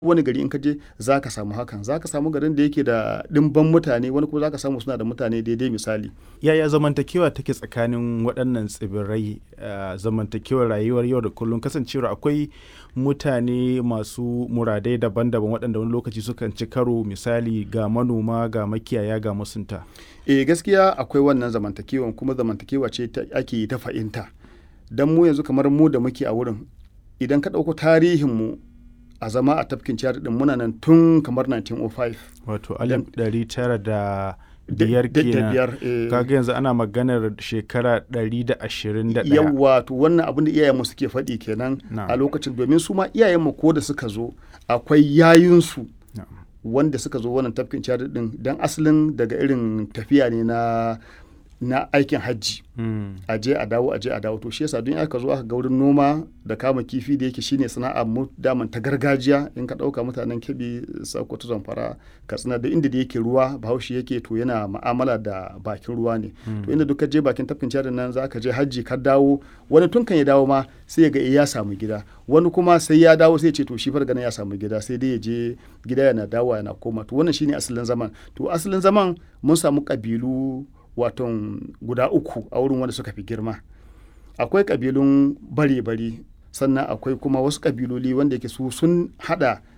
wani gari in ka je za ka samu hakan za ka samu garin da yake da ɗimban mutane wani kuma za ka samu suna da mutane daidai misali yaya zamantakewa take tsakanin waɗannan tsibirai uh, zamantakewar rayuwar yau da kullum kasancewar akwai mutane masu muradai daban-daban waɗanda wani lokaci sukan ci karo misali ga manoma ga makiyaya ga masunta e gaskiya akwai wannan zamantakewa kuma zamantakewa ce ake ta fahimta don mu yanzu kamar mu da muke a wurin idan ka ɗauko tarihinmu a zama a tafkin ciyar din muna nan tun kamar 1905 wato alif ɗari tara da biyar kenan kaga yanzu ana maganar shekara ɗari da ashirin da ɗaya yawa to wannan abin da iyayenmu suke faɗi kenan a lokacin domin su ma iyayenmu ko da suka zo akwai yayinsu wanda suka zo wannan tafkin ciyar din dan asalin daga irin tafiya ne na na aikin hajji mm. a je a dawo a je a dawo to shi yasa don aka zo aka ga wurin noma da kama kifi da yake shine sana'a mu daman ta gargajiya in ka dauka mutanen kebi sokoto zamfara katsina da inda da yake ruwa bahaushe yake to yana ma'amala da bakin ruwa ne mm. to inda duka je bakin tafkin cadin nan za ka je hajji ka dawo wani tun kan ya dawo ma sai ga ya samu gida wani kuma sai ya dawo sai ce to shi fargana ya samu gida sai dai ya je gida yana dawowa yana koma to wannan shine asalin zaman to asalin zaman mun samu kabilu waton guda uku a wurin wanda suka fi girma akwai kabilun bare-bare sannan akwai kuma wasu kabiloli wanda yake su sun hada